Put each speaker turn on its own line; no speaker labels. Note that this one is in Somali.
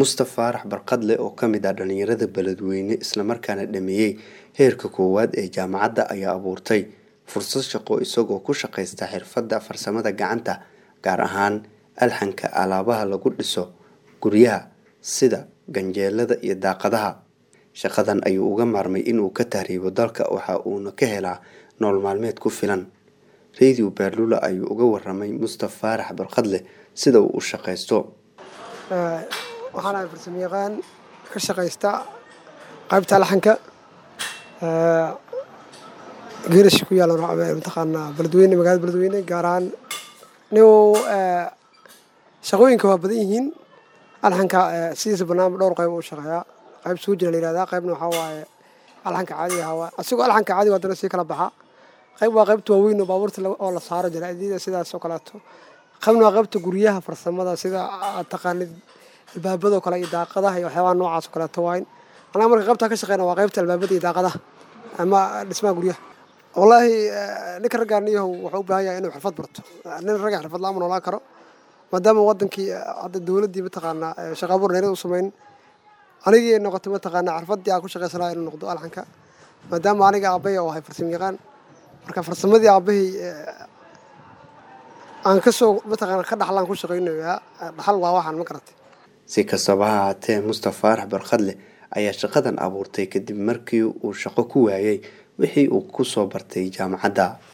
Mustafa Faarax Barkadle oo ka mid ah dhalinyarada beledweyne isla markaana dhameeyay heerka koowaad ee jaamacadda ayaa abuurtay fursad shaqo isagoo ku shaqaysta xirfadda farsamada gacanta gaar ahaan alxanka alaabaha lagu dhiso guryaha sida ganjeelada iyo daaqadaha shaqadan ayuu uga maarmay inuu ka tahriibo dalka waxa uuna ka helaa nolol maalmeed ku filan radio beerlula ayuu uga waramay Mustafa Faarax Barkadle sida uu u shaqaysto
waxaan ahay farsamo yaqaan ka shaqaysta qaybta alxanka geerash ku yaala mataqaanaa beledweyne magaalada beledweyne gaar ahaan nin shaqooyinka waa badan yihiin alxanka sidiisa banaanba dhowr qayb u shaqeeyaa qayb soo jira la yihahdaa qaybna waxaa waaye alxanka caadiga ahaa asigoo alxanka caadiga haddana sii kala baxa qayb waa qaybta waaweyn oo baabuurta oo la saaro jaraa'idiyada sidaas oo kaleeto qaybna waa qaybta guryaha farsamada sida aad taqaanid albaabadoo kale iyo daaqadaha iyo waxyaabaha noocaas oo kaleeto waayn anaga marka qaybtaa ka shaqeyna waa qaybta albaabada iyo daaqadaha ama dhismaha guryaha wallaahi ninka raggaan iyahow wuxuu u baahan yahay inuu xirfad barto nin ragga xirfad la-aan ma noolaan karo maadaama wadankii hadda dowladdii mataqaanaa shaqa abuur dheerad u samayn anigii noqotay mataqaanaa xirfaddii aan ku shaqaysanaa inuu noqdo alxanka maadaama aniga aabbahay oo ahay farsamo yaqaan marka farsamadii aabbahay aan kasoo mataqaana ka dhaxlaan ku shaqaynayaa dhaxal waa waxaan ma garatay
si kastaba ha ahaatee Mustafa Faarax Barkadle ayaa shaqadan abuurtay kadib markii uu shaqo ku waayay wixii uu ku soo bartay jaamacadda